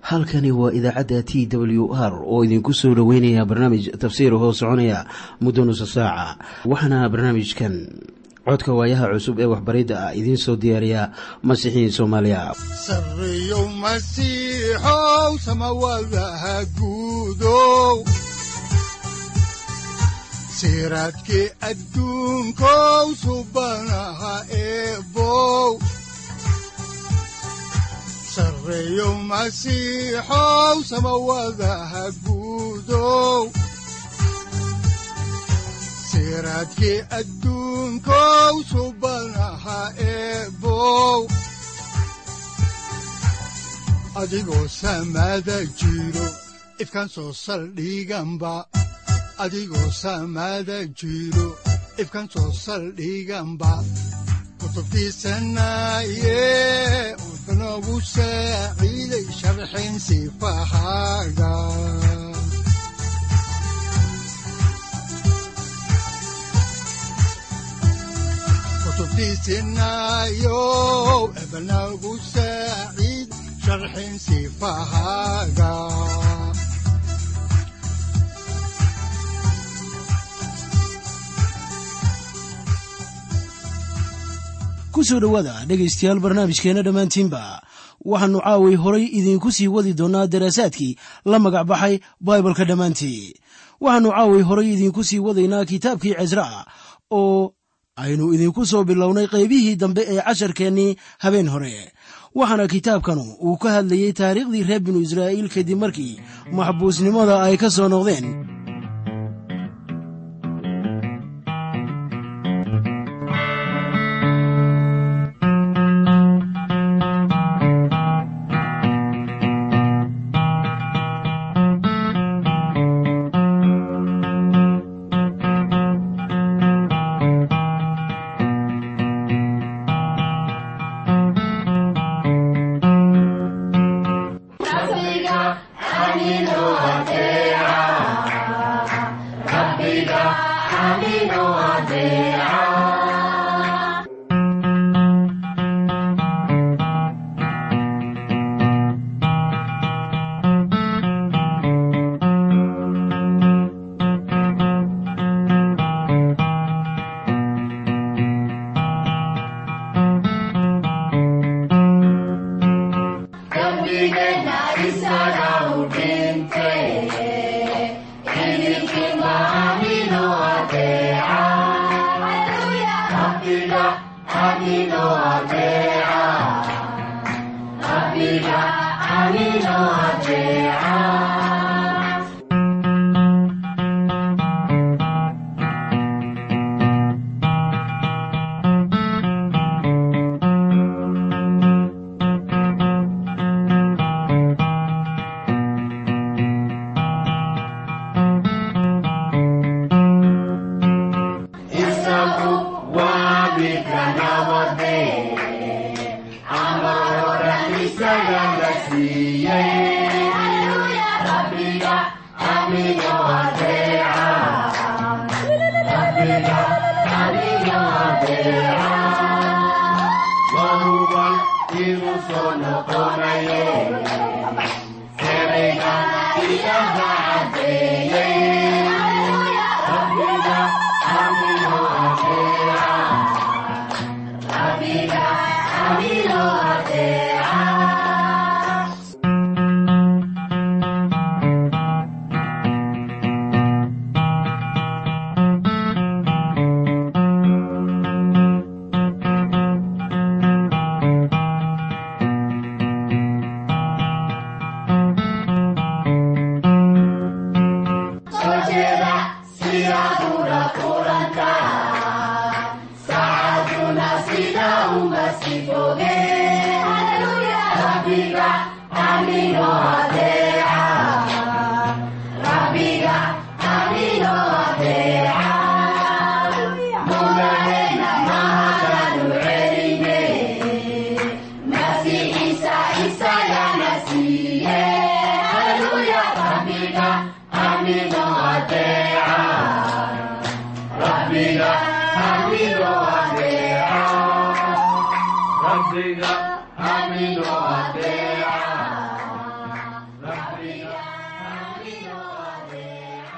halkani waa idaacadda t w r oo idinku soo dhoweynaya barnaamij tafsiir hoo soconaya muddo nusa saaca waxaana barnaamijkan codka waayaha cusub ee waxbaridda ah idiin soo diyaariya masiixiin soomaaliya sareyow masiixow samawadaha guudow siraadkii adduunkow subanaha eebow sareyow masiixow samawadaha guudow siraadkii adduunkow subanaha eebow adigoo samaada jiro ifkan soo saldhiganba adigoo samaada jiro ifkan soo saldhiganba kutubtiisanaye udanogu saaciiday sharxin sifahaaga kutubtiisinayow ebanagu saaciid sharxin sifahaaga kusoo dhowaada dhegaystayaal barnaamijkeenna dhammaantiinba waxaannu caaway horay idiinku sii wadi doonnaa daraasaadkii la magac baxay baibalka dhammaantii waxaannu caaway horay idiinku sii wadaynaa kitaabkii cisraa oo aynu idinku soo bilownay qaybihii dambe ee casharkeennii habeen hore waxaana kitaabkanu uu ka hadlayey taariikhdii reer binu israa'iil kadib markii maxbuusnimada ay ka soo noqdeen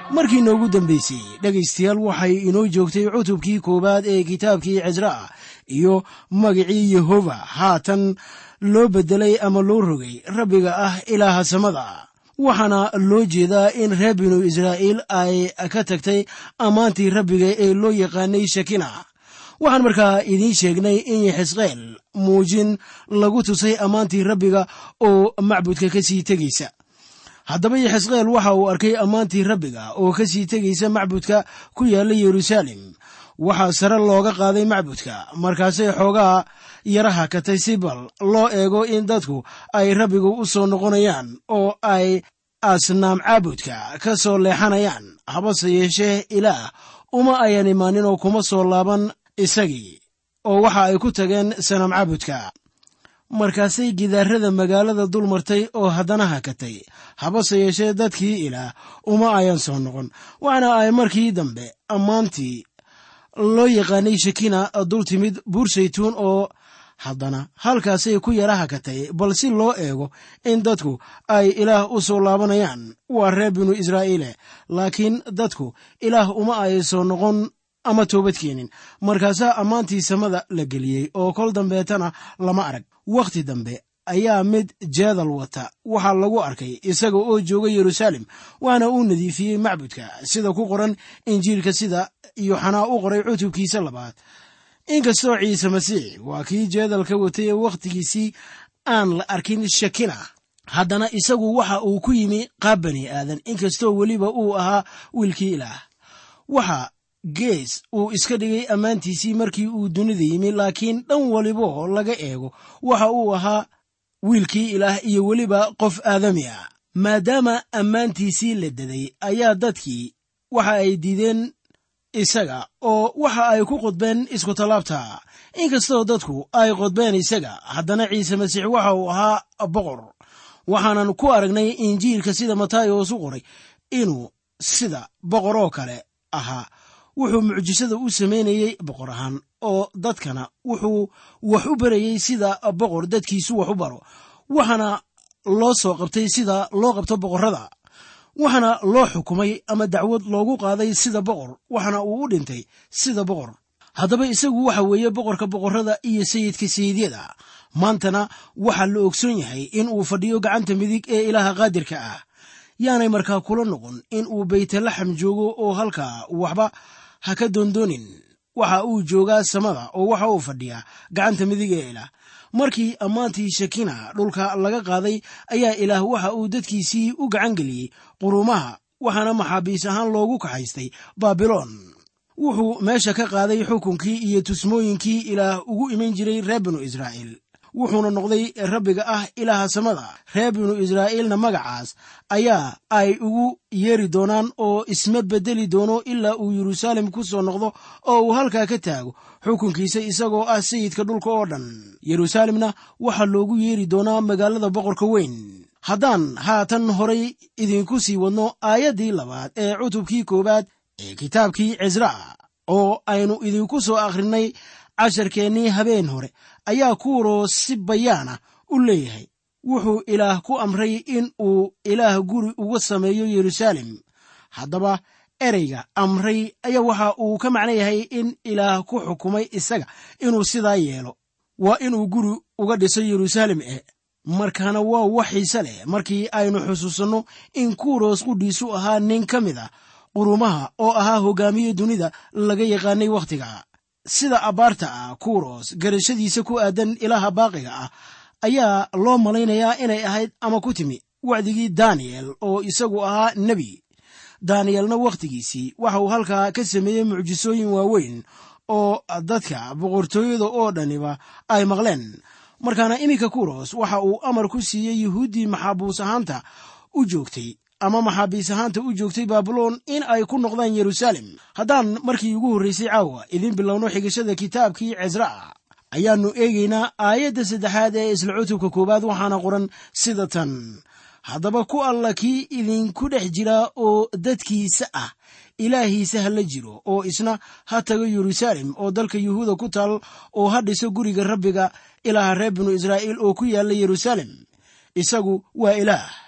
markii noogu dambaysay dhegaystayaal waxay inoo joogtay cutubkii koowaad ee kitaabkii cisraa iyo magicii yehova haatan loo beddelay ama loo rogay rabbiga ah ilaaha samada waxaana loo jeedaa in reer binu israa'iil ay ka tagtay ammaantii rabbiga ee loo yaqaanay shakina waxaan markaa idiin sheegnay in xisqeel muujin lagu tusay ammaantii rabbiga oo macbudka ka sii tegaysa haddaba yaxisqeel waxa uu arkay ammaantii rabbiga oo ka sii tegaysa macbudka ku yaalla yeruusaalem waxaa sare looga qaaday macbudka markaasay xoogaa yaraha katay si bal loo eego in dadku ay rabbigu u soo noqonayaan oo ay asnaam caabudka ka soo leexanayaan habase yeeshee ilaah uma ayan imaanin oo kuma soo laaban isagii oo waxa ay ku tageen sanaam caabudka markaasay gidaarada magaalada dul martay oo haddana hakatay habase yeeshee dadkii ilaah uma ayan soo noqon waxaana ay markii dambe ammaantii loo yaqaanay shakina dul timid buur saytuun oo haddana halkaasay ku yara hakatay bal si loo eego in dadku ay ilaah u soo laabanayaan waa reer binu israa'iile laakiin dadku ilaah uma ay soo noqon ama toobad keenin markaasaa ammaantii samada la geliyey oo kol dambeetana lama arag wakhti dambe ayaa mid jeedal wata waxaa lagu arkay isaga oo jooga yeruusaalem waana uu nadiifiyey macbudka sida ku qoran injiilka sida yoxanaa u qoray cutubkiisa labaad inkastoo ciise masiix waa kii jeedalka watay ee wakhtigiisii aan la arkin shakina haddana isagu waxa uu ku yimi qaab bani aadan inkastoo weliba uu ahaa wiilkii ilaah waxa gees uu iska dhigay ammaantiisii markii uu dunida yimi laakiin dhan waliboo laga eego waxa uu ahaa wiilkii ilaah iyo weliba qof aadami ah maadaama ammaantiisii la daday ayaa dadkii waxa ay diideen isaga oo waxa ay ku qodbeen iskutallaabta inkastoo dadku ay qodbeen isaga haddana ciise masiix waxa uu ahaa boqor waxaanan ku aragnay injiilka sida matayos u qoray inuu sida boqor oo kale ahaa wuxuu mucjisada u samaynayey boqor ahaan oo dadkana wuxuu wax u barayey sida boqor dadkiisu wax u baro waxaana loo soo qabtay sida loo qabto boqorrada waxaana loo xukumay ama dacwad loogu qaaday sida boqor waxaana uu u dhintay sida boqor haddaba isagu waxa weeye boqorka boqorrada iyo sayidka sayidyada maantana waxaa la ogsoon yahay in uu fadhiyo gacanta midig ee ilaaha qaadirka ah yaanay markaa kula noqon in uu baytalaxam joogo oo halkaa waxba ha ka doondoonin waxa uu joogaa samada oo waxa uu fadhiyaa gacanta midig ee ilaah markii ammaantii shakina dhulka laga qaaday ayaa ilaah waxa uu dadkiisii u gacan geliyey quruumaha waxaana maxaabiis ahaan loogu kaxaystay baabiloon wuxuu meesha ka qaaday xukunkii iyo tusmooyinkii ilaah ugu iman jiray reer binu israa'iil wuxuuna noqday rabbiga ah ilaaha samada reer binu israa'iilna magacaas ayaa ay ugu yeeri doonaan oo isma beddeli doono ilaa uu yeruusaalem ku soo noqdo oo uu halkaa ka taago xukunkiisa isagoo ah sayidka dhulka oo dhan yeruusaalemna waxaa loogu yeeri doonaa magaalada boqorka weyn haddaan haatan horay idinku sii wadno aayaddii labaad ee cutubkii koowaad ee kitaabkii cisraa oo aynu idinku soo akhrinay casharkeennii habeen hore ayaa kuuroo si bayaana u leeyahay wuxuu ilaah ku amray in uu ilaah guri uga sameeyo yeruusaalem haddaba ereyga amray ayaa waxa uu ka macno yahay in ilaah ku xukumay isaga inuu sidaa yeelo waa inuu guri uga dhiso yeruusaalem e markaana waa wax xiise leh markii aynu xusuusanno in kuuros qudhiisu ahaa nin ka mid ah qurumaha oo ahaa hogaamiye dunida laga yaqaanay wakhtiga sida abbaarta ah kuuros garashadiisa ku aadan ilaaha baaqiga ah ayaa loo malaynayaa inay ahayd ama ku timi wacdigii daniyel oo isagu ahaa nebi daniyelna wakhtigiisii waxa uu halkaa ka sameeyey mucjisooyin waaweyn oo dadka boqortooyada oo dhaniba ay maqleen markaana iminka kuros waxa uu amar ku siiyey yuhuuddii maxaabuus ahaanta u joogtay ama maxaabiis ahaanta u joogtay baabiloon in ay ku noqdaan yeruusaalem haddaan markii ugu horraysay caawa idiin bilowno xigashada kitaabkii cisraa ayaannu eegaynaa aayadda saddexaad ee isla cutubka koowaad waxaana qoran sida tan haddaba ku alla kii idinku dhex jira oo dadkiisa ah ilaahiisa ha la jiro oo isna ha tago yeruusaalem oo dalka yuhuuda ku taal oo ha dhiso guriga rabbiga ilaaha reer binu israa'iil oo ku yaalla yeruusaalem isagu waa ilaah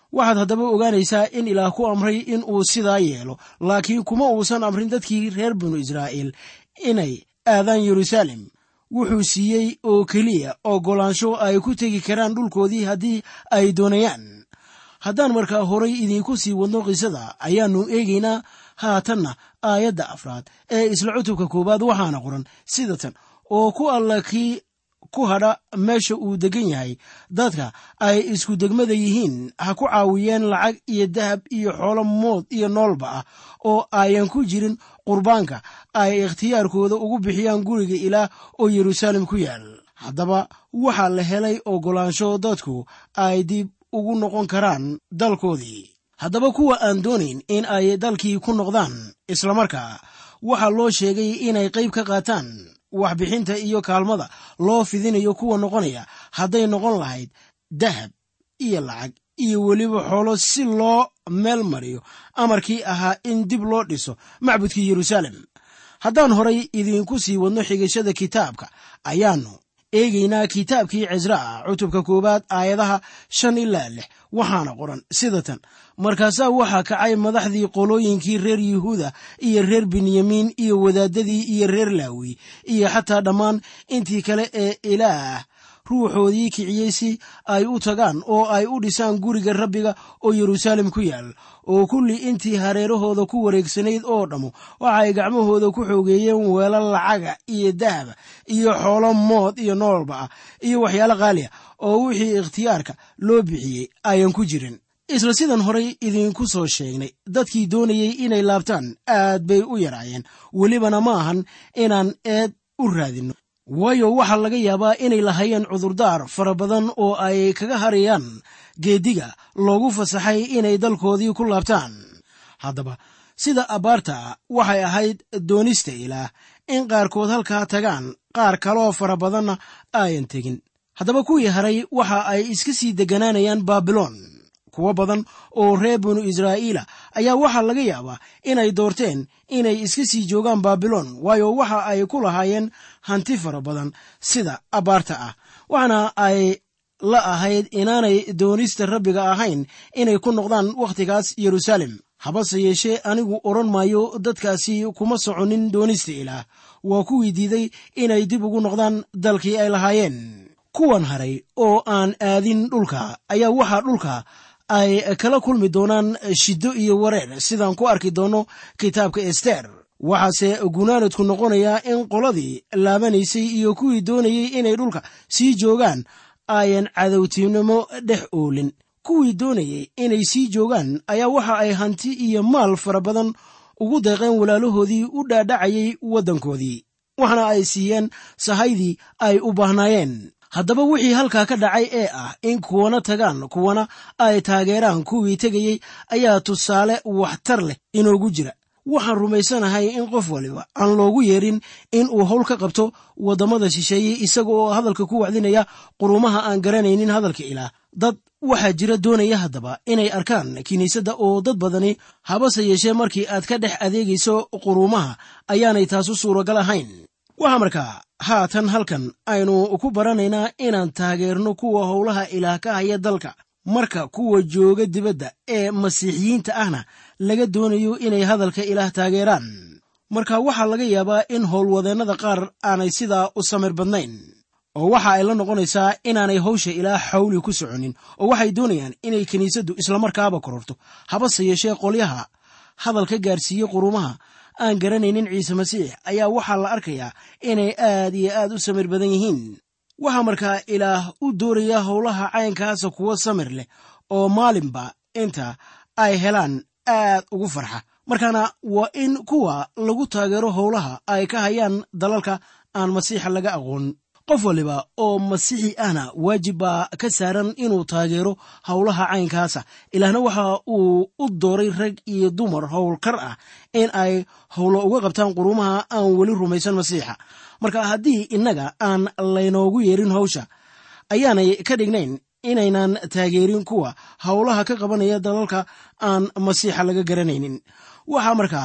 waxaad haddaba ogaanaysaa in ilaah ku amray in uu sidaa yeelo laakiin kuma uusan amrin dadkii reer binu israa'iil inay aadaan yeruusaalem wuxuu siiyey oo keliya oggolaansho ay ku tegi karaan dhulkoodii haddii ay doonayaan haddaan markaa horay idiinku sii wadno qisada ayaannu eegaynaa haatanna aayadda afraad ee isla cutubka koowaad waxaana qoran sida tan oo ku alla kii ku hadha meesha uu degan yahay dadka ay isku degmada yihiin ha ku caawiyeen lacag iyo dahab iyo xoolo mood iyo noolba ah oo ayan ku jirin qurbaanka ay ikhtiyaarkooda ugu bixiyaan guriga ilaah oo yeruusaalem ku yaal haddaba waxaa la helay oggolaansho dadku ay dib ugu noqon karaan dalkoodii haddaba kuwa aan doonayn in ay dalkii ku noqdaan islamarkaa waxaa loo sheegay inay qayb ka qaataan waxbixinta iyo kaalmada loo fidinayo kuwa noqonaya hadday noqon lahayd dahab iyo lacag iyo weliba xoolo si loo meel mariyo amarkii ahaa in dib loo dhiso macbudkii yeruusaalem haddaan horay idiinku sii wadno xigashada kitaabka ayaannu eegaynaa kitaabkii cisraa cutubka koowaad aayadaha shan ilaa lix waxaana qoran sida tan markaasaa waxaa kacay madaxdii qolooyinkii reer yuhuuda iyo reer benyamiin iyo wadaadadii iyo reer laawi iyo xataa dhammaan intii kale ee ilaah ruuxoodii kiciyey si ay u tagaan oo ay u dhisaan guriga rabbiga oo yeruusaalem ku yaal oo kulli intii hareerahooda ku wareegsanayd oo dhammu waxay gacmahooda ku xoogeeyeen weelal lacaga iyo dahaba iyo xoolo mood iyo noolba ah iyo waxyaalo qaaliya oo wixii ikhtiyaarka loo bixiyey ayan ku jirin isla sidan horay idiinku soo sheegnay dadkii doonayey inay laabtaan aad bay u yaraayeen welibana ma ahan inaan eed u raadinno waayo waxaa laga yaabaa inay lahayeen cudurdaar fara badan oo ay kaga harayaan geeddiga loogu fasaxay inay dalkoodii ku laabtaan haddaba sida abbaarta waxay ahayd doonista ilaah in qaarkood halkaa tagaan qaar kaloo fara badanna aayan tegin haddaba kuwii haray waxa ay iska sii degganaanayaan baabiloon kuwo badan oo reer binu israa'iila ayaa waxaa laga yaabaa inay doorteen inay iska sii joogaan baabiloon waayo waxa ay ku lahaayeen hanti fara badan sida abbaarta ah waxaana ay la ahayd inaanay doonista rabbiga ahayn inay ku noqdaan wakhtigaas yeruusaalem habase yeeshee anigu odhan maayo dadkaasi kuma soconin doonista ilaah waa kuwii diiday inay dib ugu noqdaan dalkii ay lahaayeen kuwan haray oo aan aadin dhulka ayaa waxaa dhulka ay kala kulmi doonaan shiddo iyo wareer sidaan ku arki doonno kitaabka ester waxaase gunaanadku noqonayaa in qoladii laabanaysay iyo kuwii doonayey inay dhulka sii joogaan ayan cadowtinimo dhex oolin kuwii doonayey inay sii joogaan ayaa waxa ay hanti iyo maal fara badan ugu deeqeen walaalahoodii u dhaadhacayay waddankoodii waxaana ay siiyeen sahaydii ay u baahnaayeen haddaba wixii halkaa ka dhacay ee ah in kuwana tagaan kuwana ay taageeraan kuwii tegayey ayaa tusaale waxtar leh inoogu jira waxaan rumaysanahay in qof waliba aan loogu yeerin in uu howl ka qabto waddamada shisheeye isaga oo hadalka ku wacdinaya qurumaha aan garanaynin hadalka ilaah dad waxaa jira doonaya haddaba inay arkaan kiniisadda oo dad badani habase yeeshee markii aad ka dhex adeegayso quruumaha ayaanay taasu suuragal ahayn waxaa markaa haatan halkan aynu ku baranaynaa inaan taageerno kuwa howlaha ilaah ka haya dalka marka kuwa jooga dibadda ee masiixiyiinta ahna laga doonayo inay hadalka ilaah taageeraan marka waxaa laga yaabaa in howlwadeennada qaar aanay sidaa u samir badnayn oo waxa ay la noqonaysaa inaanay hawsha ilaah xawli ku soconin oo waxay doonayaan inay kiniisaddu islamarkaaba kororto habase yeeshee qolyaha hadalka gaarsiiye qurumaha aan garanaynin ciise masiix ayaa waxaa la arkayaa inay aad iyo aad u samir badan yihiin waxaa markaa ilaah u dooraya howlaha caynkaasa kuwo samir leh oo maalinba inta ay helaan aad ugu farxa markaana waa in kuwa lagu taageero howlaha ay ka hayaan dalalka aan masiixa laga aqoon qof waliba oo masiixi ahna waajib baa ka saaran inuu taageero howlaha caynkaasa ilaahna waxa uu u dooray rag iyo dumar howlkar ah in ay howlo uga qabtaan qurumaha aan weli rumaysan masiixa marka haddii innaga aan laynoogu yeerin hawsha ayaanay ka dhignayn inaynan taageerin kuwa howlaha ka qabanaya dalalka aan masiixa laga garanaynin waxaa markaa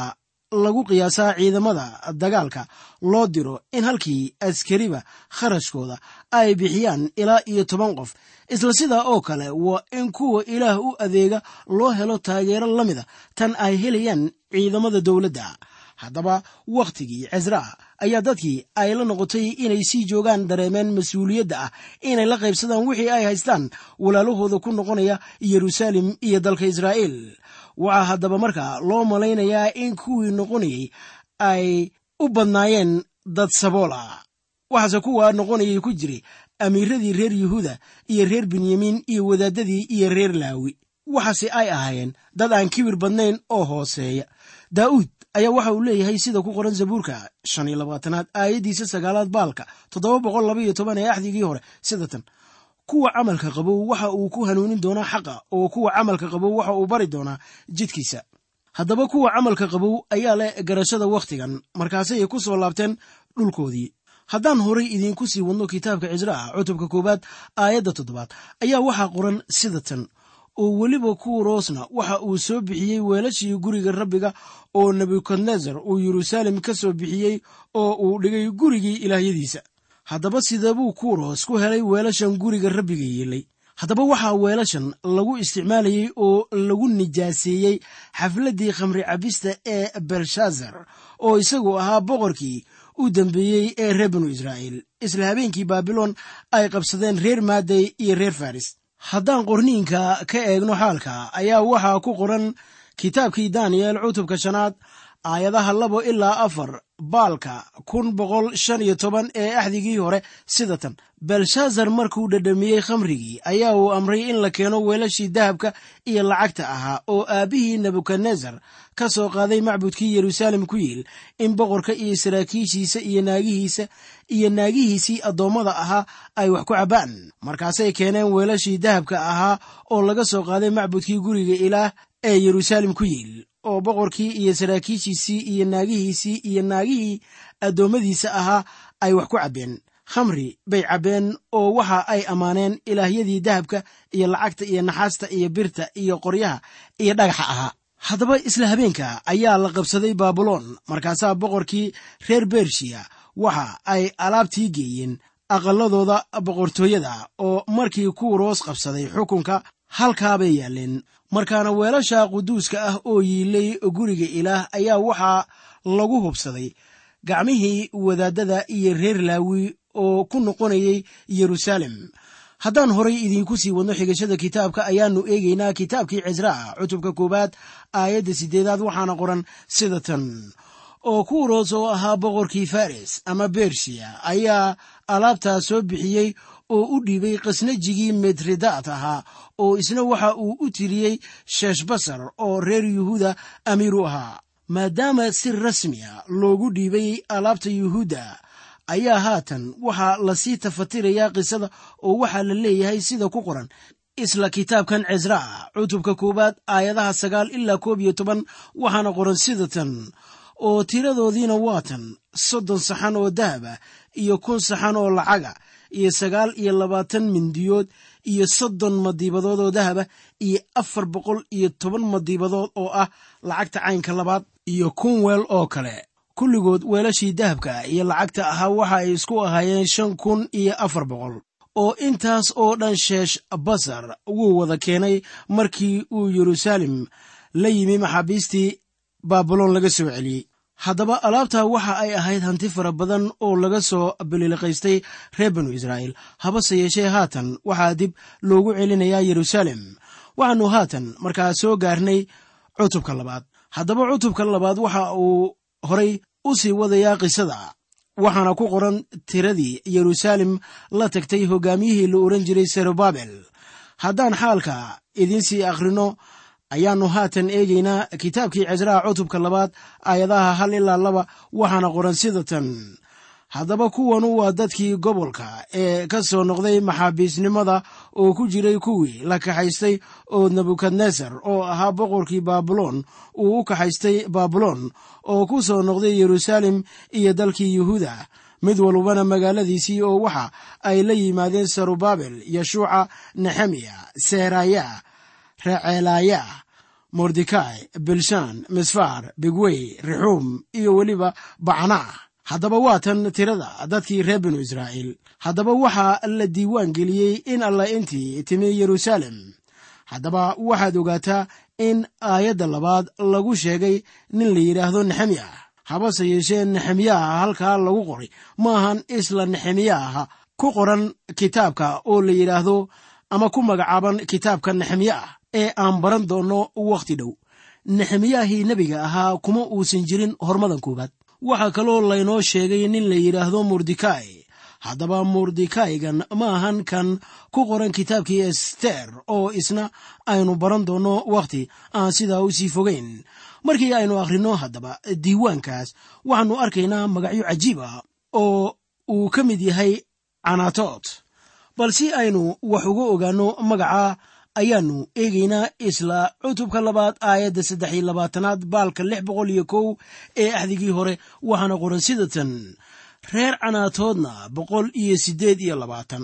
lagu qiyaasaa ciidamada dagaalka loo diro in halkii askariba kharashkooda ay bixiyaan ilaa iyo toban qof isla sidaa oo kale waa in kuwa ilaah u adeega loo helo taageero la mida tan ay helayaan ciidamada dowladda haddaba wakhtigii cesraa ayaa dadkii ay la noqotay inay sii joogaan dareemeen mas-uuliyadda ah inay la qaybsadaan wixii ay haystaan walaalahooda ku noqonaya yeruusaalem iyo dalka israa'iil waxaa haddaba markaa loo malaynayaa in kuwii noqonayay ay u badnaayeen dad saboola waxaase kuwa noqonayay ku jiray amiiradii reer yuhuuda iyo reer benyamiin iyo wadaadadii iyo reer laawi waxaase ay ahaayeen dad aan kibir badnayn oo hooseeya daa'uud ayaa waxa uu leeyahay sida ku qoran zabuurka shan iyo labaatanaad aayaddiisa sagaalaad baalka toddoba boqol laba iyo toban ee axdigii hore sida tan kuwa camalka qabow waxa uu ku hanuunin doonaa xaqa oo kuwa camalka qabow waxa uu bari doonaa jidkiisa haddaba kuwa camalka qabow ayaa leh garashada wakhtigan markaasay ku soo laabteen dhulkoodii haddaan horay idiinku sii wadno kitaabka cisraa cutubka koowaad aayadda toddobaad ayaa waxaa qoran sida tan oo weliba kuuroosna waxa uu soo bixiyey weelashii guriga rabbiga oo nebukadnesar uu yeruusaalem ka soo bixiyey oo uu dhigay gurigii ilaahyadiisa haddaba sidabuu kuuroos ku helay weelashan guriga rabbiga yeelay haddaba waxaa weelashan lagu isticmaalayey oo lagu nijaaseeyey xafladdii khamri cabista ee belshaazar oo isagu ahaa boqorkii u dambeeyey ee reer binu israa'iil isla habeenkii baabilon ay qabsadeen reer maaday iyo reer faris haddaan qorniinka ka eegno xaalka ayaa waxaa ku qoran kitaabkii daniyel cutubka shanaad aayadaha labo ilaa afar baalka kun boqol shan iyo toban ee axdigii hore sida tan belshaazar markuu dhadhamiyey khamrigii ayaa uu amray in la keeno weelashii dahabka iyo lacagta ahaa oo aabbihii nebukadnesar ka soo qaaday macbudkii yeruusaalem ku yiil in boqorka iyo saraakiishiisa iyo naagihiisa iyo naagihiisii addoommada ahaa ay wax ku cabbaan markaasay keeneen weelashii dahabka ahaa oo laga soo qaaday macbudkii guriga ilaah ee yeruusaalem ku yiil oo boqorkii iyo saraakiishiisii iyo naagihiisii iyo naagihii addoommadiisa ahaa ay wax ku cabbeen khamri bay cabbeen oo waxa ay ammaaneen ilaahyadii dahabka iyo lacagta iyo naxaasta iyo birta iyo qoryaha iyo dhagaxa ahaa haddaba isla habeenka ayaa la qabsaday baabuloon markaasaa boqorkii reer bershiya waxa ay alaabtii geeyeen aqalladooda boqortooyada oo markii kuuroos qabsaday xukunka halkaabay yaalleen markaana weelasha quduuska ah oo yiilay guriga ilaah ayaa waxaa lagu hubsaday gacmihii wadaadada iyo reer laawi oo ku noqonayay yeruusaalem haddaan horay idiinku sii wadno xigashada kitaabka ayaannu eegaynaa kitaabkii cisraa cutubka koowaad aayadda siddeedaad waxaana qoran sida tan oo kuuroos oo ahaa boqorkii faris ama bershiya ayaa alaabtaa soo bixiyey oo u dhiibay khasnajigii medredaat ahaa oo isna waxa uu u tiriyey sheeshbasar oo reer yuhuuda amiir u ahaa maadaama si rasmiya loogu dhiibay alaabta yuhuudda ayaa haatan waxaa lasii tafatirayaa qisada oo waxaa la leeyahay sida ku qoran isla kitaabkan cisraa cutubka koowaad aayadaha sagaal ilaa koob iyo toban waxaana qoran sida tan oo tiradoodiina waa tan soddon saxan oo dahaba iyo kun saxan oo lacaga iyo sagaal iyo labaatan mindiyood iyo soddon madiibadood oo dahaba iyo afar boqol iyo toban madiibadood oo ah lacagta caynka labaad iyo kun weel oo kale kulligood weelashii dahabka iyo lacagta ahaa waxa ay isku ahaayeen shan kun iyo afar boqol oo intaas oo dhan sheesh basar wuu wada keenay markii uu yeruusaalem la yimi maxaabiistii baabuloon laga soo celiyey haddaba alaabtaa waxa ay ahayd hanti fara badan oo laga soo biliiliqaystay reer binu israa'iil habase yeeshee haatan waxaa dib loogu celinayaa yeruusaalem waxaannu haatan markaa soo gaarnay cutubka labaad haddaba cutubka labaad waxa uu horay u sii wadayaa qisada waxaana ku qoran tiradii yeruusaalem la tagtay hogaamiyihii la ohan jiray serubabel haddaan xaalka idiinsii akhrino ayaannu haatan eegaynaa kitaabkii cisraa cutubka labaad aayadaha hal ilaa laba waxaana qoran sida tan haddaba kuwanu waa dadkii gobolka ee ka soo noqday maxaabiisnimada oo ku jiray kuwii la kaxaystay oo nebukadnesar oo ahaa boqorkii baabuloon uu u kaxaystay baabuloon oo ku soo noqday yeruusaalem iyo dalkii yuhuuda mid walbana magaaladiisii oo waxa ay la yimaadeen sarubabel yeshuuca nexemiya seeraya receelaaya mordekai bilshan misfar bigwey rixuum iyo weliba bacnaa haddaba waa tan tirada dadkii reer binu israa'iil haddaba waxaa la diiwaan geliyey in allah intii timi yeruusaalem haddaba waxaad ogaataa in aayadda labaad lagu sheegay nin la yidhaahdo nexemiya habase yeeshee nexemiyaha halkaa lagu qoray maahan isla nexemiyaha ku qoran kitaabka oo la yidhaahdo ama ku magacaaban kitaabka nexemiya ah ee aan baran doonno wakhti dhow nexemiyahii nebiga ahaa kuma uusan jirin hormadan koowaad waxaa kaloo laynoo sheegay nin la yidhaahdo mordekai haddaba mordekaigan ma ahan kan ku qoran kitaabkii ester oo isna aynu baran doonno wakhti aan sidaa u sii fogeyn markii aynu akhrinno haddaba diiwaankaas waxaannu arkaynaa magacyo cajiib ah oo uu ka mid yahay canaatood bal si aynu wax uga ogaanno magaca ayaannu eegaynaa isla cutubka labaad aayadda saddex iyo labaatanaad baalka lix boqol iyo kow ee axdigii hore waxaana qoran sidatan reer canaatoodna boqol iyo siddeed iyo labaatan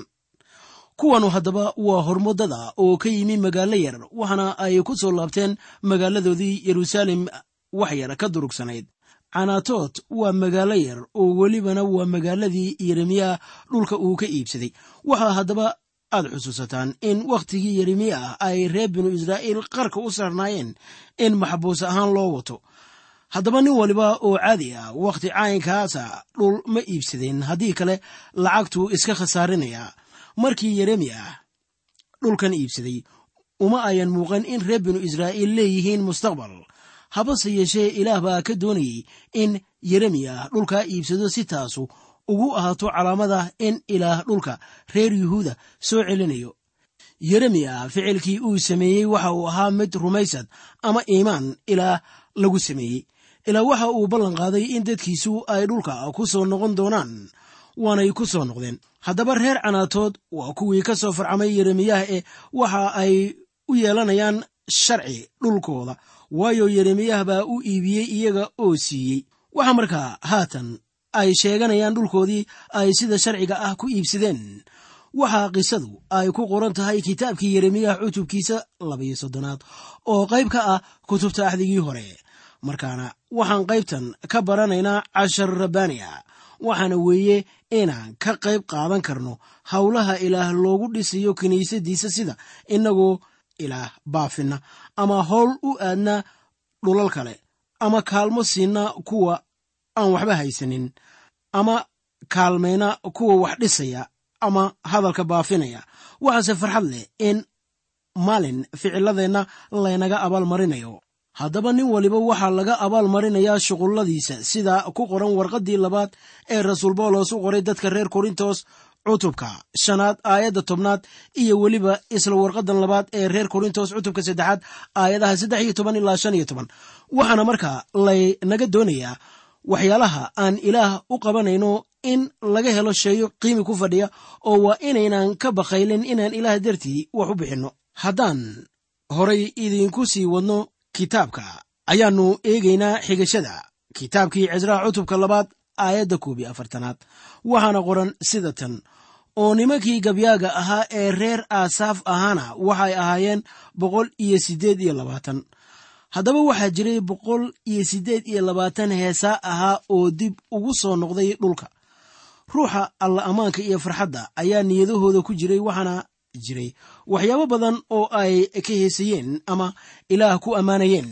kuwanu haddaba waa hormudada oo ka yimi magaalo yar waxaana ay ku soo laabteen magaaladoodii yeruusaalem wax yar ka durugsanayd canaatood waa magaalo yar oo welibana waa magaaladii yeremiya dhulka uu ka iibsaday waxaa haddaba aad xusuusataan in wakhtigii yeremiya ah ay reer binu israa'iil qarka u saarnaayeen in maxbuus ahaan loo wato haddaba nin waliba oo caadi ah wakhti caynkaasa dhul ma iibsadeen haddii kale lacagtuu iska khasaarinayaa markii yeremiya dhulkan iibsaday uma ayan muuqan in reer binu israa'iil leeyihiin mustaqbal habase yeeshee ilaah baa ka doonayey in yeremiya dhulkaa iibsado si taasu ugu ahaato calaamada in ilaah dhulka reer yuhuuda soo celinayo yeremiya ficilkii uu sameeyey waxa uu ahaa mid rumaysad ama iimaan ilaah lagu sameeyey ilaa waxa uu ballan qaaday in dadkiisu ay dhulka ku soo noqon doonaan waanay ku soo noqdeen haddaba reer canaatood waa kuwii ka soo farcamay yeremiyaha ee waxa ay u yeelanayaan sharci dhulkooda waayo yeremiyah baa u iibiyey iyaga oo siiyey waxaa markaa haatan ay sheeganayaan dhulkoodii ay sida sharciga ah ku iibsadeen waxaa qisadu ay ku qoran tahay kitaabkii yeremiyah cutubkiisa labayo soddonaad oo qayb ka ah kutubta axdigii hore markaana waxaan qaybtan ka baranaynaa cashar rabbaaniya waxaana weeye inaan ka qayb qaadan karno howlaha ilaah loogu dhisayo kiniisadiisa sida innagoo ilaah baafinna ama howl u aadna dhulal kale ama kaalmo siinna kuwa aan waxba haysanin ama kaalmayna kuwa wax dhisaya ama hadalka baafinaya waxaase farxad leh in maalin ficiladeenna laynaga abaalmarinayo haddaba nin waliba waxaa laga abaal marinayaa shuqulladiisa sida ku qoran warqaddii labaad ee rasuul boolos u qoray dadka reer korintos cutubka shanaad aayadda tobnaad iyo weliba isla warqaddan labaad ee reer korintos cutubka saddexaad aayadaha saddex iyo toban ilaa shan iyo toban waxaana markaa laynaga doonayaa waxyaalaha aan ilaah u qabanayno in laga helo sheeyo qiimi ku fadhiya oo waa inaynan ka bakaylin inaan ilaah dartii wax u bixinno haddaan horay idinku sii wadno kitaabka ayaannu eegaynaa xigashada kitaabkii cisraa cutubka labaad aayadda koob iyo afartanaad waxaana qoran sida tan oo nimankii gabyaaga ahaa ee reer aasaaf ahaana waxay ahaayeen boqol iyo siddeed iyo labaatan haddaba waxaa jiray boqol iyo siddeed iyo labaatan heesaa ahaa oo dib ugu soo noqday dhulka ruuxa alla ammaanka iyo farxadda ayaa niyadahooda ku jiray waxaana jiray waxyaabo badan oo ay ka heesayeen ama ilaah ku ammaanayeen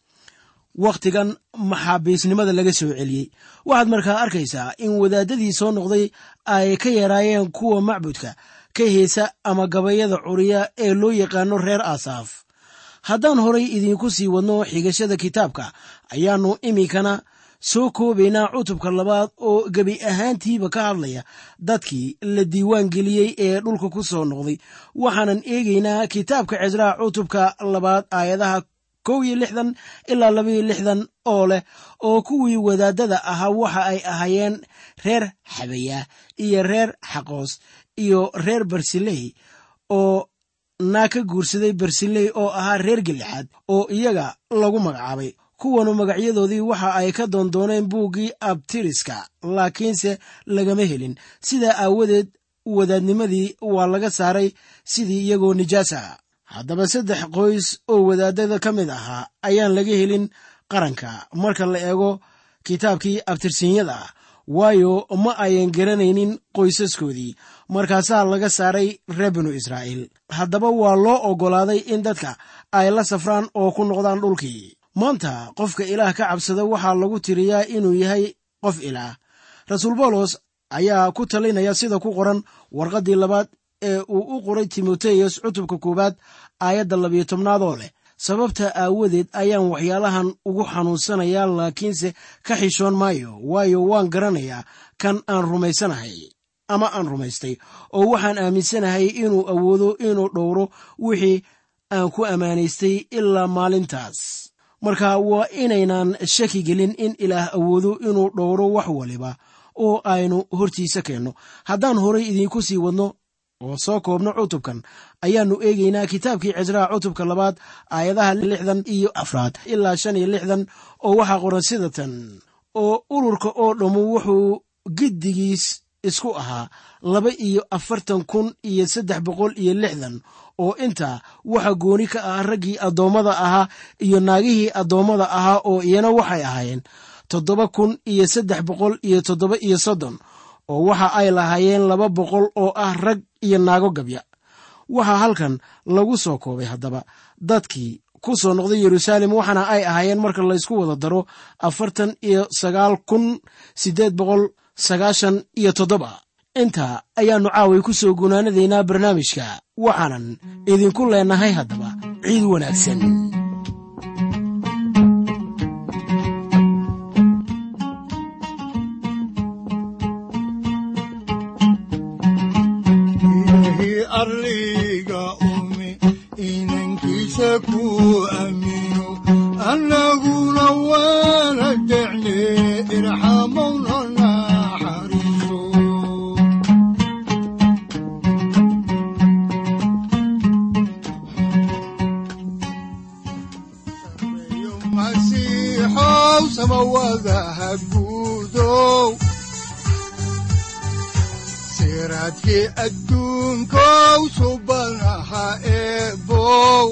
wakhtigan maxaabiisnimada laga soo celiyey waxaad markaa arkaysaa in wadaadadii soo noqday ay ka yaraayeen kuwa macbudka ka heesa ama gabayada curiya ee loo yaqaano reer aasaaf haddaan horay idiinku sii wadno xigashada kitaabka ayaannu iminkana soo koobaynaa cutubka labaad oo gebi ahaantiiba ka hadlaya dadkii la diiwaan geliyey ee dhulka ku soo noqday waxaanan eegaynaa kitaabka cisraa cutubka labaad aayadaha kow iyo lixdan ilaa labaiyo lixdan oo leh oo kuwii wadaadada ahaa waxa ay ahaayeen reer xabaya iyo reer xaqoos iyo reer barsiley oo naa ka guursaday barsiley oo ahaa reer gelixaad oo iyaga lagu magacaabay kuwanu magacyadoodii waxa ay ka doondooneen buuggii abtiriska laakiinse lagama helin sidaa aawadeed wadaadnimadii waa laga saaray sidii iyagoo nijaas ah haddaba saddex qoys oo wadaadada ka mid ahaa ayaan laga helin qaranka marka la eego kitaabkii abtirsiinyada waayo ma ayan garanaynin qoysaskoodii markaasaa laga saaray reer binu israa'iil haddaba waa loo oggolaaday in dadka ay la safraan oo ku noqdaan dhulkii maanta qofka ilaah ka cabsada waxaa lagu tiriyaa inuu yahay qof ilaah rasuul bawlos ayaa ku talinaya sida ku qoran warqaddii labaad ee uu u qoray timoteyos cutubka koowaad aayadda labiyo tobnaadoo leh sababta aawadeed ayaan waxyaalahan ugu xanuunsanayaa laakiinse ka xishoon maayo waayo waan garanayaa kan aan rumaysanahay ama aan rumaystay oo waxaan aaminsanahay inuu awoodo inuu dhowro wixii aan ku ammaanaystay ilaa maalintaas marka waa inaynan shaki gelin in ilaah awoodo inuu dhowro wax waliba oo aynu hortiisa keenno haddaan horay idiinku sii wadno oo soo koobno cutubkan ayaannu eegaynaa kitaabkii cisraa cutubka labaad aayadaha lixdan iyo afraad ilaa shan iyo lixdan oo waxaa qoran sida tan oo ururka oo dhammu wuxuu giddigiis isku ahaa laba iyo afartan kun iyo saddex boqol iyo lixdan oo intaa waxa gooni ka ah raggii addoommada ahaa iyo naagihii addoommada ahaa oo iyana waxay ahaayeen toddoba kun iyo saddex boqol iyo toddoba iyo soddon oo waxa ay lahaayeen laba boqol oo ah rag iyo naago gabya waxaa halkan lagu soo koobay haddaba dadkii ku soo noqday yeruusaalem waxaana ay ahaayeen marka laysku wada daro afartan iyo sagaal kun siddeed boqol sagaashan iyo toddoba intaa ayaannu caaway ku soo gunaanadaynaa barnaamijka waxaanan idinku leenahay haddaba ciid wanaagsan ilaahi arliga umi inankiisa ku aamino annaguna waana decne irxamowna naxariiso sareeyo masiixow samawadaha guudow siraadkii adduunkow subanaha eebow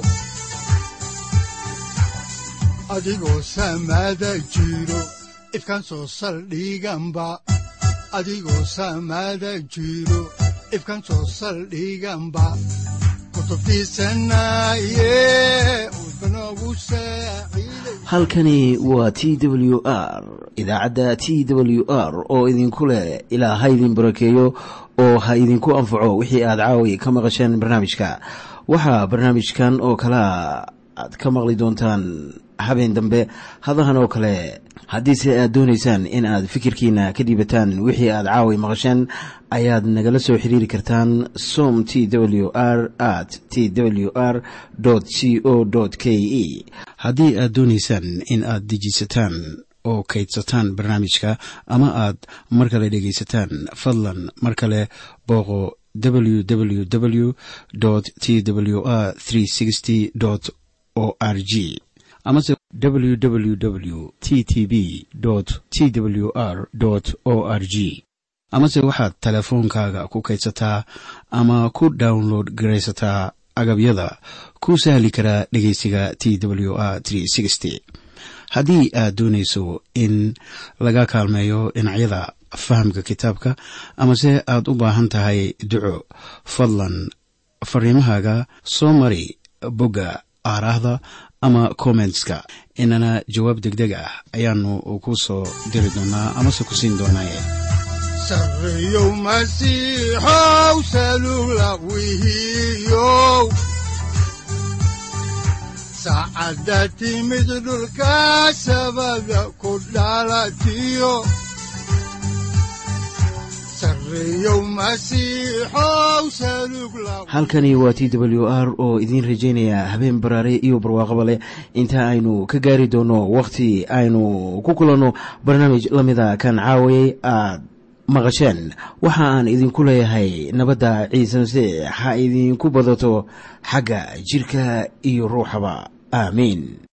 adigoo samada jiro ifkan soo saldhiganba adigoo samada jiro ifkan soo saldhiganba kutubtiisanaye udbanogu saaciiday halkani waa t w r idaacadda t w r oo idinku leh ilaa ha idin barakeeyo oo ha idinku anfaco wixii aad caawi ka maqasheen barnaamijka waxaa barnaamijkan oo kalea aad ka maqli doontaan habeen dambe hadahan oo kale haddiise aad doonaysaan in aad fikirkiina ka dhiibataan wixii aad caawi maqasheen ayaad nagala soo xiriiri kartaan som t w r at t w r c o k e haddii aad doonaysaan in aad dejiisataan oo kaydsataan barnaamijka ama aad mar kale dhegaysataan fadlan mar kale booqo www t w r o r g amase www t t b t w r o r g amase waxaad teleefoonkaaga ku kaydsataa ama ku download garaysataa agabyada ku sahli karaa dhegeysiga t w r haddii aad doonayso in laga kaalmeeyo dhinacyada fahamka kitaabka amase aad u baahan tahay duco fadlan fariimahaaga soo mari bogga aaraahda ama kommentska inana jawaab degdeg ah ayaanu ku soo diri doonaa amase ku siin doonaaye sareeyow masiixow salugla wihiyow saacadda timid dhulka sabada ku dhalatiyo sareeyow masiixow salugla halkani waa t w r oo idiin rajaynaya habeen baraare iyo barwaaqaba leh inta aynu ka gaari doono wakhti aynu ku kulanno barnaamij la mida kan caawayay aad maqasheen waxa aan idinku leeyahay nabadda ciise masiix ha idinku badato xagga jirka iyo ruuxaba aamiin